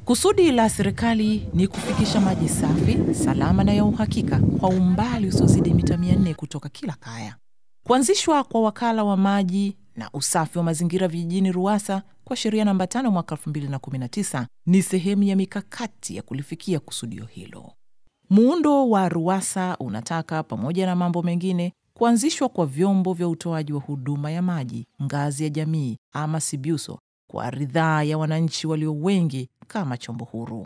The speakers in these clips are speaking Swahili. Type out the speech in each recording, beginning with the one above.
Kusudi la serikali ni kufikisha maji safi, salama na ya uhakika kwa umbali usiozidi mita 400 kutoka kila kaya. Kuanzishwa kwa wakala wa maji na usafi wa mazingira vijijini RUWASA kwa sheria namba 5 mwaka 2019 ni sehemu ya mikakati ya kulifikia kusudio hilo. Muundo wa RUWASA unataka pamoja na mambo mengine kuanzishwa kwa vyombo vya utoaji wa huduma ya maji ngazi ya jamii ama SIBUSO kwa ridhaa ya wananchi walio wengi kama chombo huru.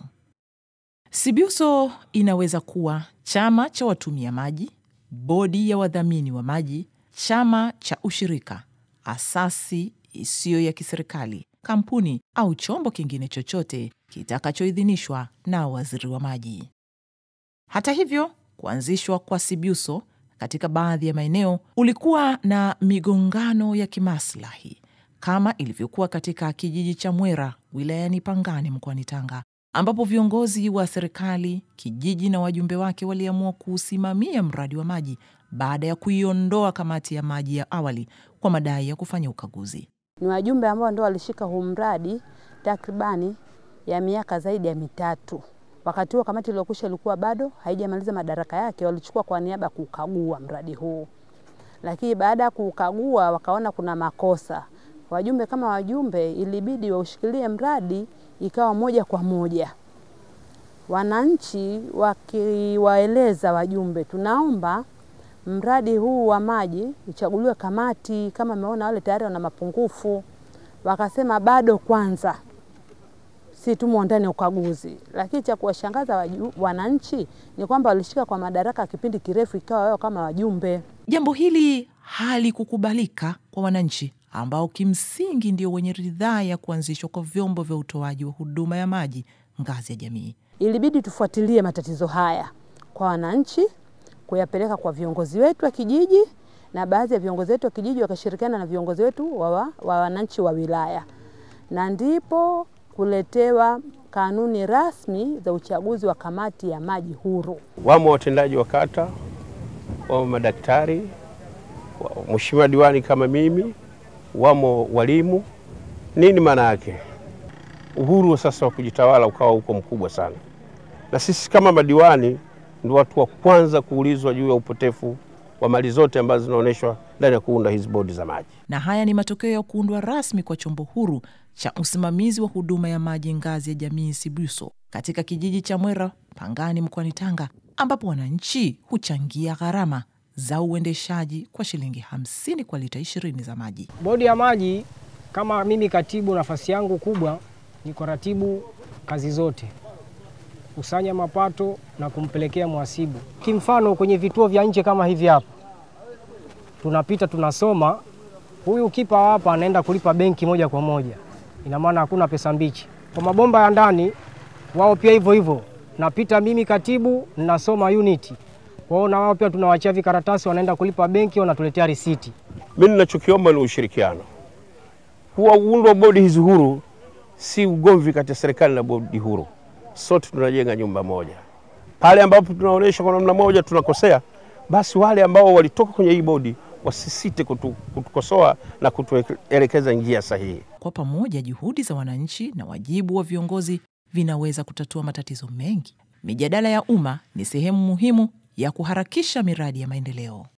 SIBUSO inaweza kuwa chama cha watumia maji, bodi ya wadhamini wa maji, chama cha ushirika, asasi isiyo ya kiserikali, kampuni au chombo kingine chochote kitakachoidhinishwa na waziri wa maji. Hata hivyo, kuanzishwa kwa SIBUSO katika baadhi ya maeneo ulikuwa na migongano ya kimaslahi kama ilivyokuwa katika kijiji cha Mwera wilayani Pangani mkoani Tanga, ambapo viongozi wa serikali, kijiji na wajumbe wake waliamua kuusimamia mradi wa maji baada ya kuiondoa kamati ya maji ya awali kwa madai ya kufanya ukaguzi. Ni wajumbe ambao ndio walishika huu mradi takribani ya miaka zaidi ya mitatu. Wakati huo kamati iliyokwisha ilikuwa bado haijamaliza madaraka yake, walichukua kwa niaba ya kukagua mradi huu, lakini baada ya kukagua wakaona kuna makosa. Wajumbe kama wajumbe, ilibidi waushikilie mradi, ikawa moja kwa moja. Wananchi wakiwaeleza wajumbe, tunaomba mradi huu wa maji uchaguliwe kamati, kama ameona wale tayari wana mapungufu. Wakasema bado kwanza si tumo ndani ya ukaguzi. Lakini cha kuwashangaza wananchi ni kwamba walishika kwa madaraka kipindi kirefu, ikawa wao kama wajumbe. Jambo hili halikukubalika kwa wananchi ambao kimsingi ndio wenye ridhaa ya kuanzishwa kwa vyombo vya utoaji wa huduma ya maji ngazi ya jamii. Ilibidi tufuatilie matatizo haya kwa wananchi, kuyapeleka kwa viongozi wetu wa kijiji, na baadhi ya viongozi wetu wa kijiji wakashirikiana na viongozi wetu wa, wa, wa wananchi wa wilaya, na ndipo kuletewa kanuni rasmi za uchaguzi wa kamati ya maji huru. Wamo watendaji wa kata, wamo madaktari, mheshimiwa diwani kama mimi, wamo walimu. Nini maana yake? Uhuru sasa wa kujitawala ukawa huko mkubwa sana, na sisi kama madiwani ndio watu wa kwanza kuulizwa juu ya upotefu wa mali zote ambazo zinaonyeshwa ndani ya kuunda hizi bodi za maji. Na haya ni matokeo ya kuundwa rasmi kwa chombo huru cha usimamizi wa huduma ya maji ngazi ya jamii SIBUSO katika kijiji cha Mwera Pangani mkoani Tanga, ambapo wananchi huchangia gharama za uendeshaji kwa shilingi hamsini kwa lita ishirini za maji. Bodi ya maji, kama mimi katibu, nafasi yangu kubwa ni kuratibu kazi zote, kusanya mapato na kumpelekea mhasibu. Kimfano, kwenye vituo vya nje kama hivi hapa tunapita tunasoma, huyu kipa hapa anaenda kulipa benki moja kwa moja, ina maana hakuna pesa mbichi. Kwa mabomba ya ndani wao pia hivyo hivyo, napita mimi katibu, ninasoma uniti kwao, na wao pia tunawachia vikaratasi, wanaenda kulipa benki, wanatuletea risiti. Mimi ninachokiomba ni ushirikiano. Huwa uundwa bodi hizi huru si ugomvi kati ya serikali na bodi huru, sote tunajenga nyumba moja. Pale ambapo tunaonyesha kwa namna moja tunakosea, basi wale ambao walitoka kwenye hii bodi wasisite kutu, kutukosoa na kutuelekeza njia sahihi. Kwa pamoja, juhudi za wananchi na wajibu wa viongozi vinaweza kutatua matatizo mengi. Mijadala ya umma ni sehemu muhimu ya kuharakisha miradi ya maendeleo.